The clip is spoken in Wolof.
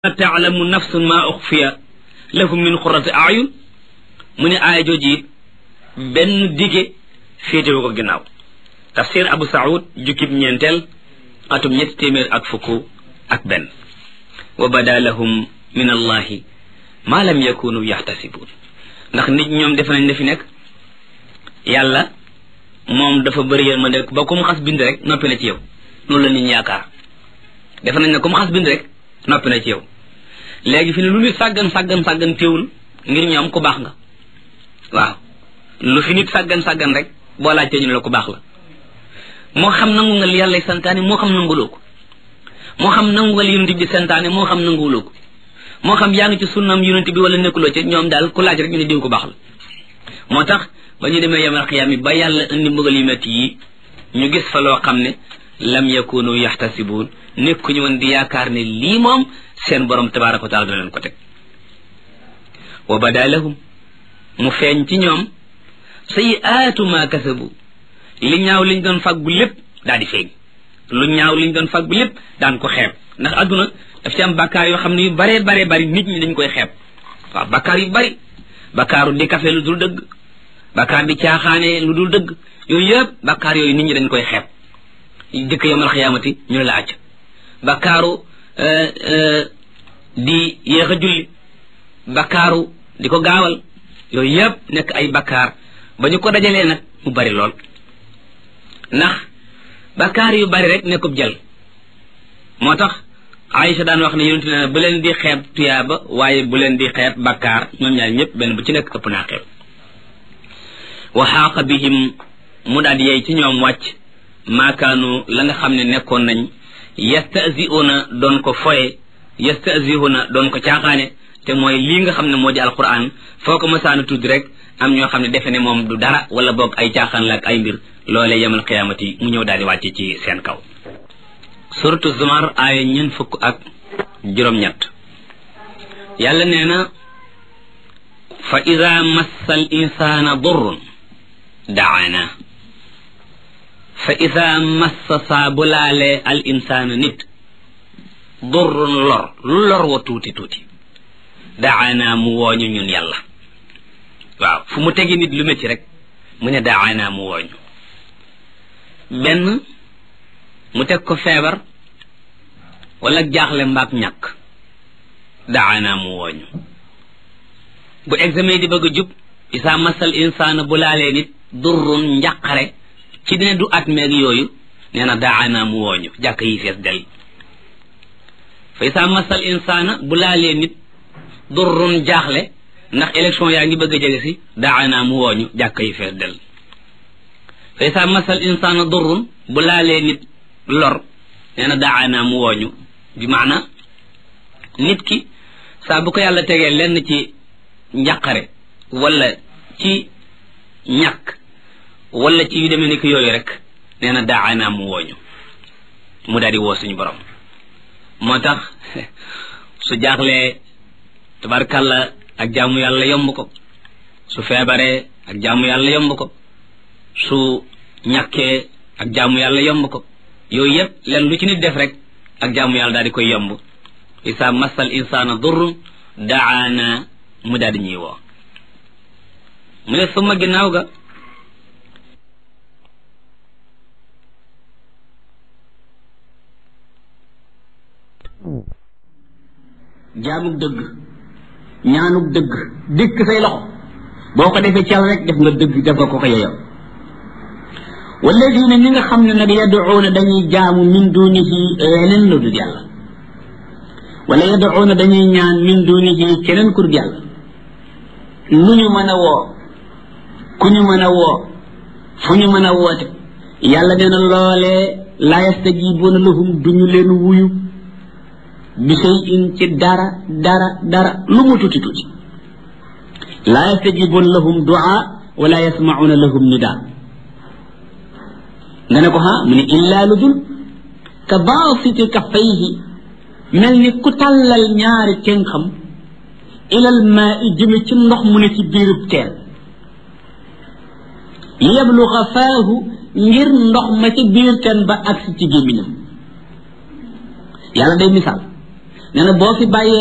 taalamu nafsun ma uxfiya lahum min xurati ayun mu ne aaya jooji it benn dige féetewu ko ginnaaw tafsir abu saud jukkib ñeenteel atum ñetti téeméer ak fukk ak benn wa bada lahum min allahi ma lam yakunu yaxtasibun ndax nit ñoom defe nañ ne fi nekk yàlla moom dafa bëri yéen ma nekk ba ku mu xas bind rek noppi na ci yow loolu la nit ñi yaakaar defe nañ ne ku mu xas bind rek noppi na ci yow léegi fi ne lu nit sàggan sàggan sàggan téewul ngir ñoom ku baax nga waaw lu fi nit sàggan sàggan rek boo laajtee ñu ne la ku baax la moo xam nangu nga li yàlla santaane moo xam nanguloo ko moo xam nangu nga li yonent bi santaane moo xam nanguwuloo ko moo xam yaa ngi ci sunnam yonent bi wala nekkuloo ci ñoom daal ku laaj rek ñu ne diw ko baax la moo tax ba ñu demee yemal xiyaam yi ba yàlla indi mbugal yu metti yi ñu gis fa loo xam ne lam yakunu yaxtasibuun nekkuñu woon di yaakaar ne lii moom seen borom tabaraka wa taala dana leen ko teg wa bada lahum mu feeñ ci ñoom sayiaatu ma kasabu li ñaaw liñ doon fàggu lépp daal di feeñ lu ñaaw liñ doon fàggu lépp daan ko xeeb ndax adduna daf ci am bakkaar yoo xam ne yu baree baree bari nit ñi dañ koy xeeb waaw bakkaar yu bari bakkaaru di kafe lu dul dëgg bakkaar di caaxaane lu dul dëgg yooyu yëpp bakkaar yooyu nit ñi dañ koy xeeb jëkk yomal xiyaamati ñu ne la acc bakkaaru di yéex a julli bakkaaru di ko gaawal yooyu yëpp nekk ay bakkaar ba ñu ko dajalee nag mu bari lool ndax bakkaar yu bari rek nekkub jël moo tax Aïcha daan wax ne yonente ne bu leen di xeeb tuyaaba waaye bu leen di xeeb bakkaar ñoom ñaar ñëpp benn bu ci nekk ëpp naa xeeb wa xaaqa bihim mu daal di yey ci ñoom wàcc maakaanu la nga xam ne nekkoon nañ yastasiuna doon ko foye yastasiuna doon ko caaxaane te mooy lii nga xam ne moo di alquran foo ko masaana tudd rek am ñoo xam ne defe ne moom du dara wala boog ay caaxaan la ak ay mbir loolee yemal xiyaamati mu ñëw daal di wàcce ci seen kaw suratu zumar aaya ñeent fukk ak juróom-ñett yàlla nee na fa ida massa al insana durrun daana fa ida massa saa bu laalee al insaana nit durrun lor lu lor wa tuuti tuuti daana mu wooñu ñun yàlla waaw fu mu tegi nit lu métti rek mu ne daana mu wooñu benn mu teg ko feebar wala jaaxle mbaak ñàkk daana mu wooñu bu examen di bëgg a jub isa masal insaana bu laalee nit durrun njàqare ci dina du at meeg yooyu nee na daana mu wooñu jàkk yi fees del fa isa masal insaana bu laalee nit durrun jaaxle ndax élection yaa ngi bëgg a jege si daana mu wooñu jàkk yi fees del fa isa masal insaana durrun bu laalee nit lor nee na daana mu wooñu bi maana nit ki saa bu ko yàlla tegee lenn ci njàqare wala ci ñàkk wala ci yu demee ni ki yooyu rek nee na daana mu wooñu mu daal di woo suñu borom moo tax su jaaxlee tabarkàlla ak jaamu yàlla yomb ko su feebaree ak jaamu yàlla yomb ko su ñàkkee ak jaamu yàlla yomb ko yooyu yëpp len lu ci nit def rek ak jaamu yàlla daal di koy yomb isa masal insaana durrun daana mu daal di ñuy woo mu ne suma ginnaaw ga jaamug dëgg ñaanug dëgg dikk say loxo boo ko defee ci yàlla rek def nga dëgg def nga ko ko yeyoo walladina ñi nga xam ne nag yaduuna dañuy jaamu min dunihi leneen lu dul yàlla wala yaduuna dañuy ñaan min dunihi keneen ku dul yàlla nu ñu mën a woo ku ñu mën a woo fu ñu mën a woote yàlla nee na loolee laa yastajibuuna lahum duñu leen wuyu bi shay'in ci dara dara dara lu mu tuuti tuuti laa yastajibuuna lahum du'a wala yasma'una lahum nidaa nga ne ko ha mu ne illaa lu dul ka baasiti kaffayhi mel ni ku tàllal ñaari kenn xam ilal maa i jëme ci ndox mu ne ci biirub teen li yabluga faahu ngir ndox ma ca biir teen ba agsi ci gémmiñam yàlla day misaal nee na boo fi bàyyee